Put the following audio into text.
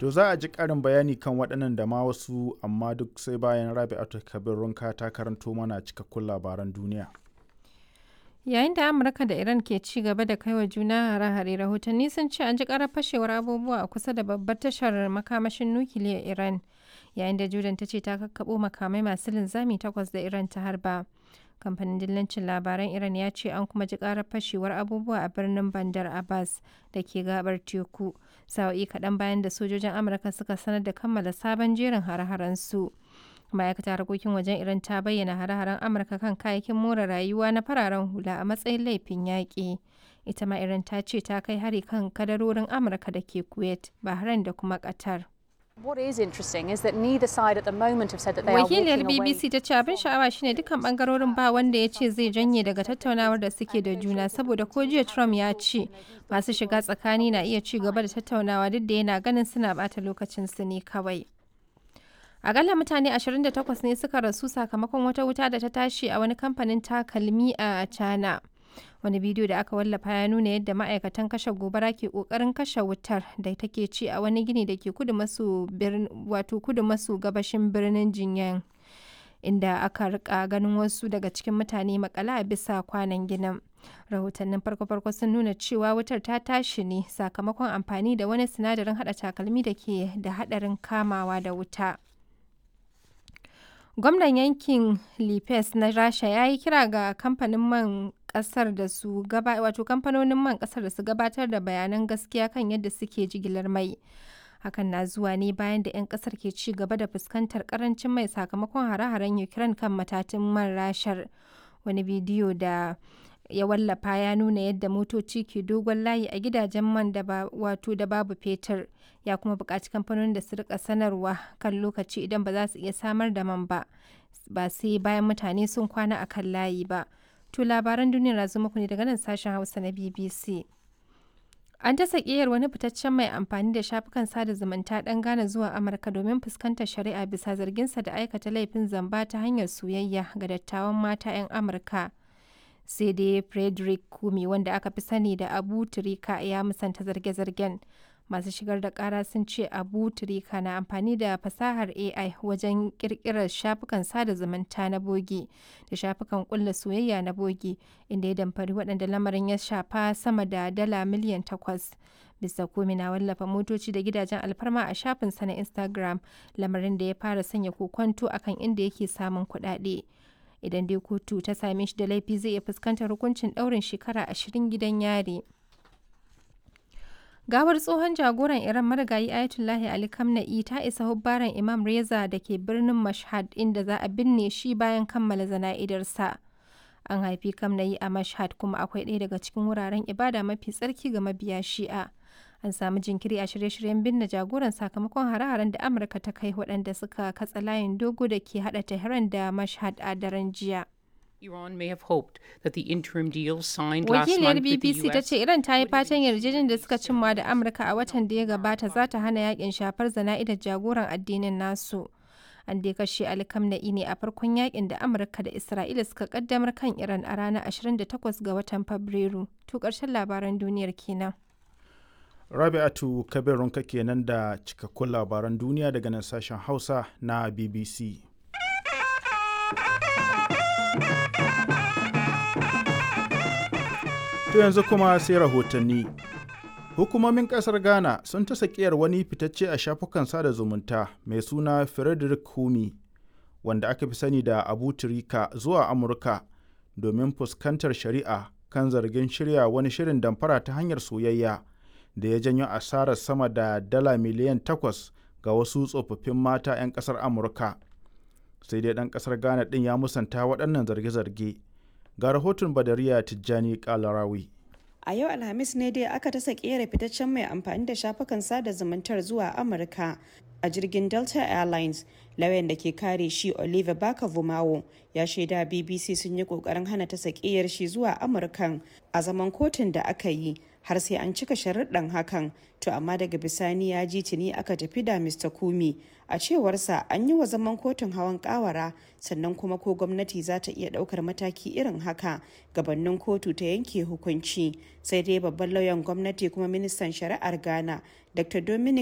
To za a ji ƙarin bayani kan waɗannan da ma wasu amma duk sai bayan Rabi'atu Kabir Runka ta karanto mana cikakkun labaran duniya. Yayin da Amurka da Iran ke ci gaba da kaiwa juna hare-hare rahotanni sun ce an ji karar fashewar abubuwa a kusa da babbar tashar makamashin nukiliyar Iran yayin da Jordan ta ce ta kakkaɓo makamai masu linzami takwas da Iran ta harba. Kamfanin dillancin labaran Iran ya ce an kuma ji karar fashewar abubuwa a birnin Bandar Abbas da ke gabar teku sa'o'i kaɗan bayan da sojojin Amurka suka sanar da kammala sabon jerin hare-haren su. ma'aikatar harkokin wajen iran ta bayyana hare-haren amurka kan kayayyakin more rayuwa na fararen hula a matsayin laifin yaƙi ita ma iran ta ce ta kai hari kan kadarorin amurka da ke kuwait bahrain da kuma qatar What is interesting is that neither side at the moment have said that they are wakiliyar walking away. bbc ta ce abin sha'awa shine dukkan bangarorin ba wanda ya ce zai janye daga tattaunawar da suke da juna saboda ko jiya trump ya ce masu shiga tsakani na iya ci gaba da tattaunawa duk da yana ganin suna bata lokacin su ne kawai Akalla mutane 28 ne suka rasu sakamakon wata wuta da ta tashi a wani kamfanin takalmi a China. Wani bidiyo da aka wallafa ya nuna yadda ma'aikatan kashe gobara ke kokarin kashe wutar da take ci a wani gini da ke kudu maso wato kudu maso gabashin birnin Jinyan. Inda aka rika ganin wasu daga cikin mutane makala a bisa kwanan ginin. Rahotannin farko-farko sun nuna cewa wutar ta tashi ne sakamakon amfani da wani sinadarin hada takalmi da ke da hadarin kamawa da wuta. Gwamnan yankin Lipes na Rasha ya yi kira ga kamfanin man kasar da su gaba wato kamfanonin man kasar da su gabatar da bayanan gaskiya kan yadda suke jigilar mai. Hakan na zuwa ne bayan da 'yan kasar ke ci gaba da fuskantar karancin mai sakamakon hare-haren Ukraine kan matatun man rashar. Wani bidiyo da ya wallafa ya nuna yadda motoci ke dogon layi a gidajen man da ba wato da babu fetur ya kuma buƙaci kamfanonin da su rika sanarwa kan lokaci idan ba za su iya samar da man ba ba sai bayan mutane sun kwana a kan layi ba to labaran duniyar na muku ne daga nan sashen hausa na bbc an ta sakiyar wani fitaccen mai amfani da shafukan sada zumunta dan gane zuwa amurka domin fuskantar shari'a bisa zarginsa da aikata laifin zamba ta hanyar soyayya ga dattawan mata 'yan amurka sai dai frederick kumi wanda aka fi sani da abu turika ya musanta zarge-zargen masu shigar da kara sun ce abu turika na amfani da fasahar ai wajen kirkirar shafukan sada zumunta na bogi da shafukan kulla soyayya na bogi inda ya damfari waɗanda lamarin ya shafa sama da dala miliyan takwas bisa komi na wallafa motoci da gidajen alfarma a shafinsa na instagram lamarin da ya fara sanya kokonto akan inda yake samun kuɗaɗe. idan dai kotu ta same shi da laifi zai iya fuskantar hukuncin ɗaurin shekara ashirin gidan yari. Gawar tsohon jagoran Iran marigayi Ayatollahi Ali Khamenei ta isa hubbaran Imam Reza da ke birnin Mashhad inda za a binne shi bayan kammala zana'idarsa. An haifi Khamenei a Mashhad kuma akwai ɗaya daga cikin wuraren ibada mafi tsarki ga mabiya Shi'a. An samu jinkiri a shirye-shiryen binne jagoran sakamakon hare-haren da Amurka ta kai waɗanda suka katsa layin dogo da ke haɗa Tehran da Mashhad a daren jiya. Iran may have hoped that the interim deal signed last Wakiliyar month with the BBC ta US ce Iran ta yi fatan yarjejeniyar da suka cimma da Amurka a watan da ya gabata za ta hana yakin shafar zana'idar jagoran addinin nasu. An dai kashe Ali Khamenei ne a farkon yakin da Amurka da Isra'ila suka kaddamar kan Iran a ranar 28 ga watan Fabrairu. To ƙarshen labaran duniyar kenan. Rabi'atu Kabir Runka kenan da cikakkun labaran duniya daga nan sashen Hausa na BBC. To yanzu kuma sai rahotanni. Hukumomin ƙasar Ghana sun ta sakiyar wani fitacce a shafukan sada zumunta mai suna Frederick Humi, wanda aka fi sani da Abu Turika zuwa Amurka domin fuskantar shari'a kan zargin shirya wani shirin damfara ta hanyar soyayya da ya janyo asarar sama da dala miliyan takwas ga wasu tsofaffin mata 'yan ƙasar Amurka. Sai dai ɗan ƙasar Ghana ɗin ya musanta waɗannan zarge-zarge. Ga rahoton Badariya Tijjani Kalarawi. A yau Alhamis ne dai aka tasa kera fitaccen mai amfani da shafukan sada zumuntar zuwa Amurka a jirgin Delta Airlines. Lauyan da ke kare shi Oliver Baka Vumawo ya shaida BBC sun yi kokarin hana ta sakiyar shi zuwa Amurkan a zaman kotun da aka yi har sai an cika sharuɗan hakan to amma daga bisani ya ji tuni aka tafi da Mr. Kumi a cewarsa an yi wa zaman kotun hawan kawara sannan kuma ko gwamnati za ta iya ɗaukar mataki irin haka gabanin kotu ta yanke hukunci sai dai babban lauyan gwamnati kuma ministan shari'ar Ghana Dr. Dominic